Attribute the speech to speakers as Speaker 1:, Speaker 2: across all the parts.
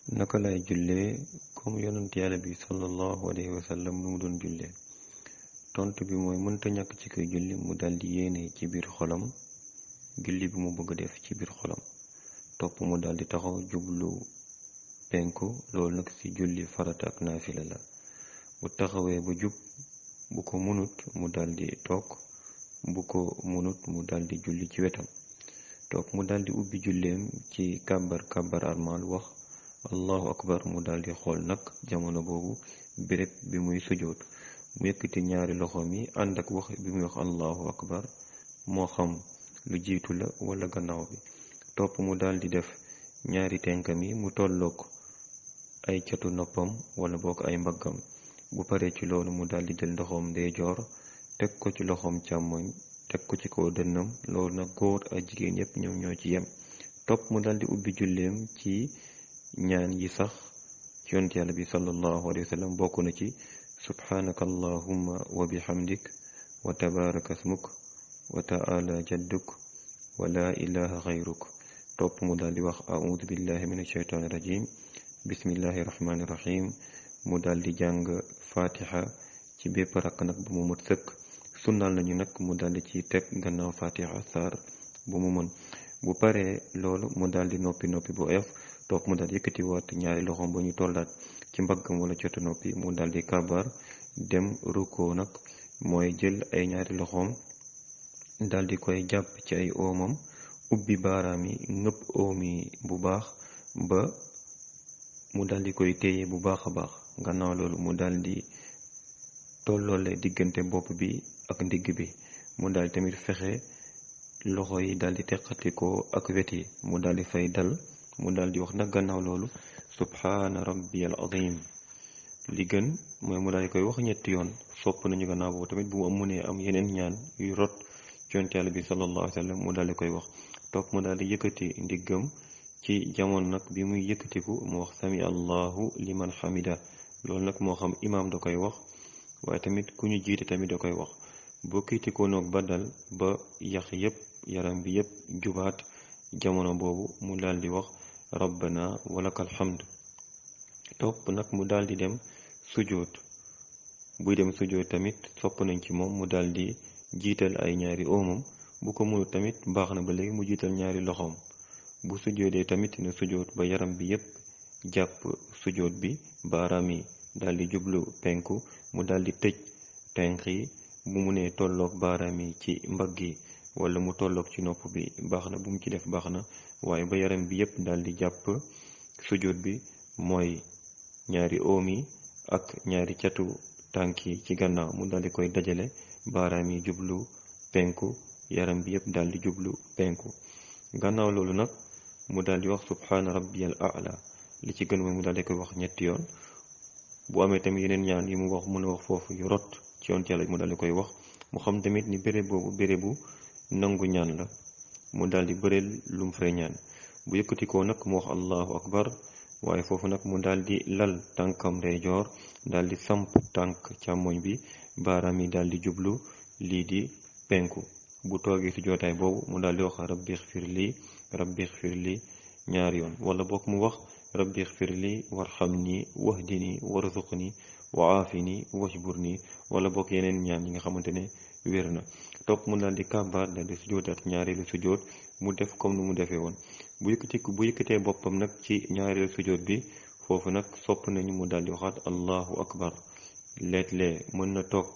Speaker 1: naka lay jullee comme yonent yàlla bi sallallahu alayhi wa sallam nu mu doon jullee tontu bi mooy mënta ñàkk ci koy julli mu daldi yéene ci biir xolam julli bi mu bëgg def ci biir xolam topp mu daldi taxaw jublu penku loolu nag ci julli farata ak naafila la bu taxawee ba jub bu ko munut mu daldi toog bu ko munut mu daldi julli ci wetam toog mu daldi ubbi julleem ci kàbbar kàbbar armal wax allahu akbar mu daldi xool nag jamono boobu béréb bi muy sujoot mu yëkkati ñaari loxoom yi ànd ak wax bi muy wax allahu akbar moo xam lu jiitu la wala gannaaw bi topp mu daldi def ñaari tenkam yi mu tolloog ay catu noppam wala bokk ay mbaggam bu paree ci loolu mu daldi jël ndoxoom ndeyjoor teg ko ci loxoom càmmoñ teg ko ci kaw dënnam loolu nag góor ak jigéen yépp ñoom ñoo ci yem topp mu daldi ubbi julleem ci ñaan yi sax ci yonent yàlla bi sallallahu alayhi wa sallam bokk na ci subhanaka allahumma wa bihamdik wa tabaraka smuk wa ta'ala jadduk wa la ilaha xayruk topp mu daldi wax a'udhu billahi min ashaytani rajim bismillahi rahmani rahim mu daldi jàng fatiha ci bépp rakk nag bu mu mët sëkk sunnal nañu nag mu daldi ci teg gannaaw fatiha saar bu mu mën bu paree loolu mu daldi noppi noppi bu oyof topp mu daldi yëkkati waat ñaari loxoom ba ñu tollaat ci mbaggam wala cotu noppi mu daldi kabar dem rukkoo nag mooy jël ay ñaari loxoom daldi koy jàpp ci ay oomam ubbi baaraam yi ngëpp oom yi bu baax ba mu daldi koy téye bu baax a baax gannaaw loolu mu daldi tolloole diggante bopp bi ak ndigg bi mu daldi tamit fexe loxo yi daldi teqatikoo ak wet yi mu daldi fay dal mu daldi wax nag gannaaw loolu subhaana rabbiyal azim li gën mooy mu daldi koy wax ñetti yoon sopp nañu gannaaw boobu tamit bu mu amunee am yeneen ñaan yu rot ci yonent Yàlla bi sallallahu alayhi wa sallam mu daldi koy wax topp mu daldi yëkkati ndiggam ci jamono nag bi muy yëkkatiku mu wax sami allahu liman hamida loolu nag moo xam imaam da koy wax waaye tamit ku ñu jiite tamit da koy wax boo kiitikoo noog ba dal ba yax yépp yaram bi yépp jubaat jamono boobu mu daldi wax rabbana walakal hamd topp nag mu daldi dem sujoot buy dem sujoot tamit sopp nañ ci moom mu daldi jiital ay ñaari oomam bu ko mënut tamit baax na ba léegi mu jiital ñaari loxoom bu sujoodee tamit na sujoot ba yaram bi yépp jàpp sujoot bi baaraam yi daldi jublu penku mu daldi tëj tenq yi bu mu nee tolloog baaraam yi ci mbagg yi wala mu tolloog ci nopp bi baax na bu mu ci def baax na waaye ba yaram bi yépp daldi jàpp sujoot bi mooy ñaari oom yi ak ñaari catu tànk yi ci gannaaw mu daldi koy dajale baaraam yi jublu penku yaram bi yépp daldi jublu penku gannaaw loolu nag mu daldi wax subhaana rabbiyal a'la li ci gën mooy mu daldi koy wax ñetti yoon bu amee tamit yeneen ñaan yi mu wax mën a wax foofu yu rot ci yoon yàlla mu daldi koy wax mu xam tamit ni béréb boobu bérébu nangu ñaan la mu daldi bëreel lu mu fay ñaan bu yëkkatikoo nag mu wax allahu akbar waaye foofu nag mu daldi lal tànkam ndeyjoor daldi samp tànk càmmoñ bi baaraam yi daldi jublu lii di penku bu toogee ci jootaay boobu mu daldi wax rabbi xfir lii rabbi xfir lii ñaari yoon wala bokk mu wax rabbi xfir lii warxamni wahdini warzuqni wa aafini wajburni wala bokk yeneen ñaan yi nga xamante ne wér na topp mu daldi kàbbaar daldi sujootaat ñaareelu sujoot mu def comme nu mu defee woon bu yëkkati bu yëkkatee boppam nag ci ñaareelu sujoot bi foofu nag sopp nañu mu daldi waxaat allahu akbar leet-lee mën na toog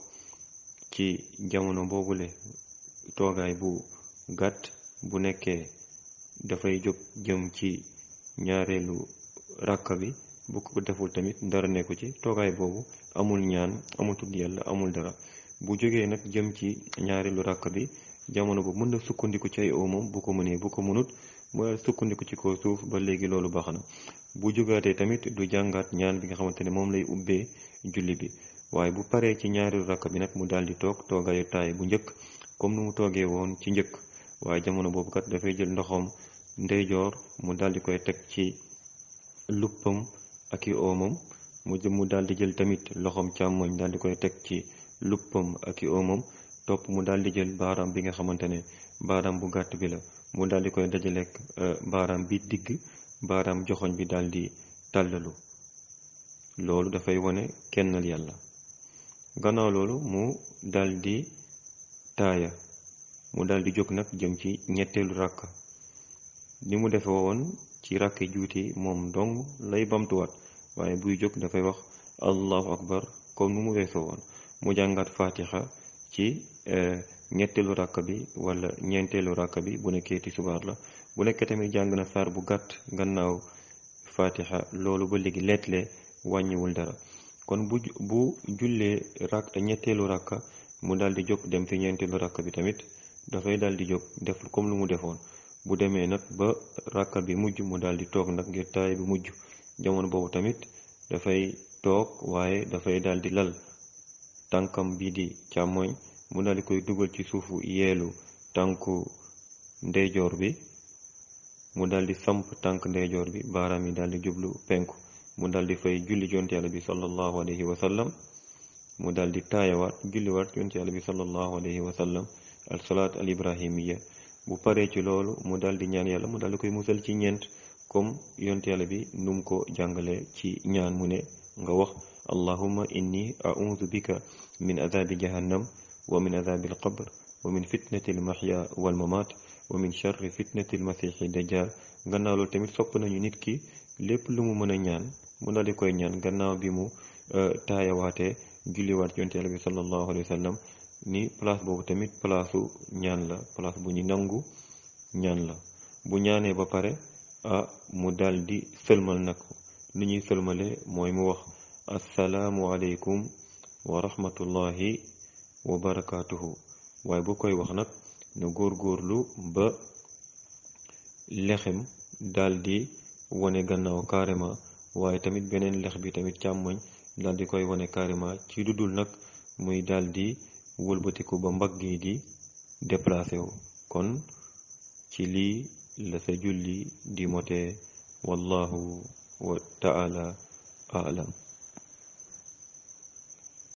Speaker 1: ci jamono boobule toogaay bu gàtt bu nekkee dafay jóg jëm ci ñaareelu ràkka bi bu ko deful tamit dara nekku ci toogaay boobu amul ñaan amul tudd yàlla amul dara bu jógee nag jëm ci ñaareelu ràkk bi jamono bu mën na sukkandiku ci ay oomam bu ko mënee bu ko mënut mooy sukkandiku ci kaw suuf ba léegi loolu baax na bu jógaatee tamit du jàngaat ñaan bi nga xamante ne moom lay ubbee julli bi waaye bu paree ci ñaareelu ràkk bi nag mu daldi toog toogaayu taay bu njëkk comme nu mu toogee woon ci njëkk waaye jamono boobu kat dafay jël ndoxam ndeyjoor mu daldi koy teg ci luppam ak i oomam mu mu daldi jël tamit loxoom càmmoñ daldi koy teg ci luppam ak i oomam topp mu daldi jël baaraam bi nga xamante ne baaraam bu gàtt bi la mu daldi koy dajaleek baaraam bi digg baaraam joxoñ bi daldi tàllalu loolu dafay wane kennal yàlla gannaaw loolu mu daldi taaya mu daldi jóg nag jëm ci ñetteelu ràkka ni mu defe woon ci ràkke juuti moom dong lay bamtuwaat waaye buy jóg dafay wax allahu akbar comme nu mu weesoo woon mu jàngaat fatiha ci ñetteelu ràkk bi wala ñeenteelu ràkk bi bu nekkee tisbaar la bu nekkee tamit jàng na saar bu gàtt gannaaw fatiha loolu ba léegi leetle wàññiwul dara kon bu bu jullee rak ñetteelu ràkka mu daal di jóg dem ci ñeenteelu ràkk bi tamit dafay daal di jóg def comme lu mu defoon bu demee nag ba ràkka bi mujj mu daal di toog nag ngir taay bi mujj jamono boobu tamit dafay toog waaye dafay daal di lal tànkam bi di càmmoñ mu daal di koy dugal ci suufu yeelu tànku ndeyjoor bi mu daal di samp tànk ndeyjoor bi baaraam yi daal di jublu penku mu daal di fay julli yonent yàlla bi sallallahu alayhi wa sallam mu daal di taayawaat julliwaat yonent yàlla bi sallallahu alayhi wa sallam al salaat al ibrahimiya bu paree ci loolu mu daal di ñaan yàlla mu daal di koy musal ci ñeent comme yonent yàlla bi num ko jàngale ci ñaan mu ne nga wax allahumma inni a'udhu bika min adhabi jahannam wa min adhabi al qabr wa min fitnati al mahya wal mamat wa min sharri fitnati al masihi dajjal gannaaw loolu tamit sopp nañu nit ki lépp lu mu mën a ñaan mu daal di koy ñaan gannaaw bi mu taayawaatee julliwaat yonent yàlla bi sallallahu alayhi wa sallam ni place boobu tamit placeu ñaan la place bu ñu nangu ñaan la bu ñaanee ba pare ah mu daal di sëlmal nag ni ñuy sëlmale mooy mu wax assalaamu aleykum wa rahmatullahi wa barakaatuhu waaye bu koy wax nag na góorgóorlu ba lexem daal di wone gannaaw carrément waaye tamit beneen lex bi tamit càmmoñ daal di koy wone carrément ci dudul nag muy daal di wëlbatiku ba mbagg yi di déplacé wu kon ci lii la sa julli di motee wallahu wa taala aalam